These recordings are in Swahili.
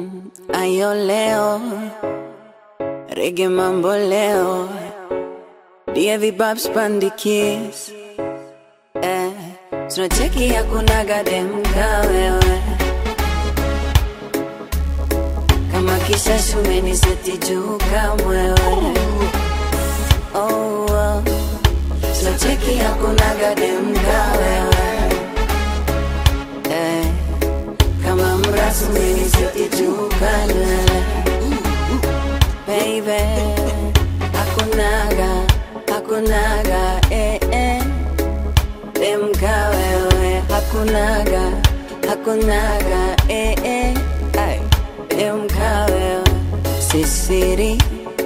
Mm, ayo leo rege mambo leo Divi Babs Pandikis eh, tunacheki hakunaga demka wewe kama kisha shumeni seti juu kamwewe oh, oh. tunacheki hakunaga demka wewe eh, kama mrasumeni seti juu kanwewe baby hakunaga hakunaga eh, eh. demka wewe hakunaga hakunaga eh, eh. Ay, demka wewe sisiri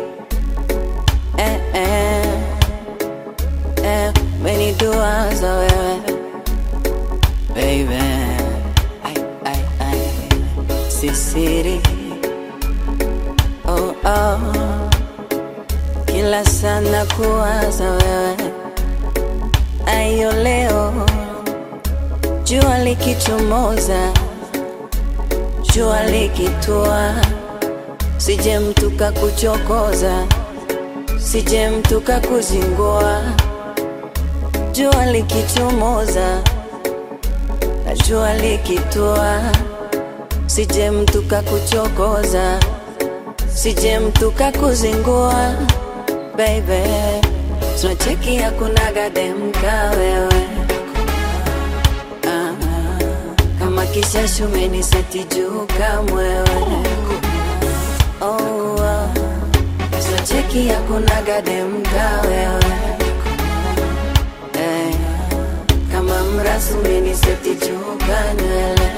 eh, eh. Eh, menidua za wewe baby ay, ay, ay. sisiri oh, oh. kila sana kuwaza wewe ayo leo jua likichomoza jua likitua sije mtu kakuchokoza sije mtu kakuzingua jua likichomoza na jua likitua sije mtu kakuchokoza sije mtu kakuzingua baby tunacheki hakunaga demka wewe ah, kama kisha shumeni seti juu kamwewe oh, oh. tunacheki hakunaga demka wewe eh, kama mrasumeni seti juu kanywele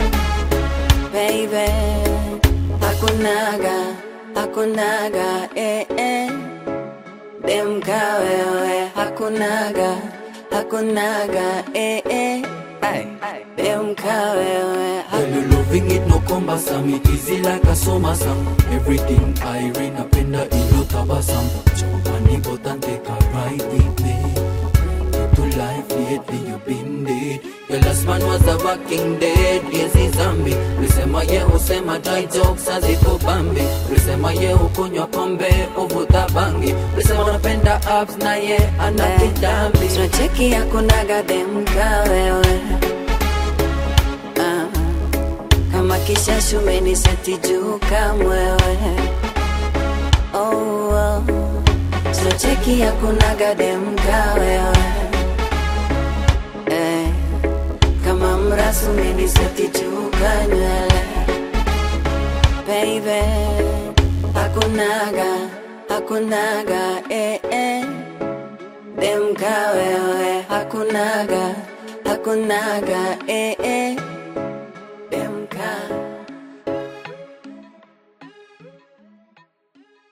baby hakunaga hakunaga eh, eh. demka wewe hakunaga hakunaga eh, eh. Ay, demka wewe Girl, you loving it, no cumbersome It easy like a summer song Everything Irene napenda ilo tabasam Chopani botan take a ride with me To life lately you been dead Your last man was a walking dead Yes, he's zombie Ulisema ye usema dry jokes haziko bambi Ulisema ye ukunywa pombe uvuta bangi Ulisema unapenda abs na ye ana kitambi tunacheki hakunaga demka wewe ah, kama kisha shumeni seti juu kamwewe oh, oh. tunacheki hakunaga demka wewe eh, kama mrasumeni seti juu kanywele baby hakunaga hakunaga eh, eh. demka wewe hakunaga hakunaga eh, eh.